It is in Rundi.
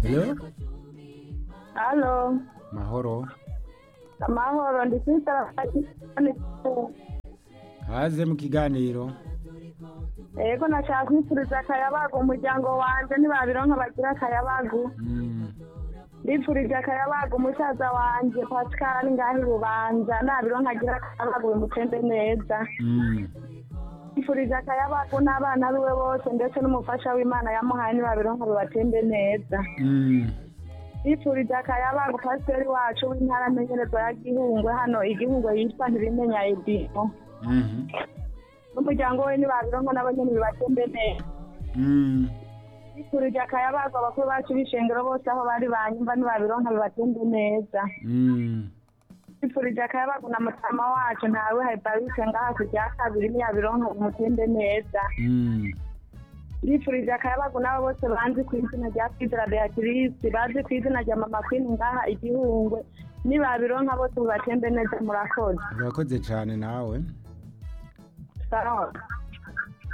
Hello? Halo, Mahoro. amahoro ndi kwitaba Haze mu kiganiro. Ego nashaka kwifuriza akayabagu umuryango wanje ntibabironka bagira akayabagu Mm. ndifurije akayabagu umusaza wanje Pascal ari ngaho i Bubanza nabironka agira akayabagu bimutembe neza Mm. ndifurije akayabagu n'abana biwe bose ndetse n'umufasha w'Imana yamuhaye ntibabironka bibatembe neza Mm. ndifurije akayabagu pasiteri wacu w'intara amenyerezwa ya Gihungwe hano igihungwe yitwa Ntibimenya Edimo Mhm. n'umuryango we ntibabironka nabo nyene bibatembe neza Mm. Bikurije akayabagu abakuru bacu b'ishengero bose aho bari banyumva ntibabironka bibatembe neza Mm. bifurije akayabagu na mutama wacu ntawe hayibarise ngaha ku rya kabiri ntiyabironka bimutembe neza Mm. bifurije akayabagu n'abo bose banzi ku izina rya kwizera beatrice bazi ku izina rya mama queen ngaha igihungwe nibabironka bose bibatembe neza murakoze Urakoze cyane nawe. sawa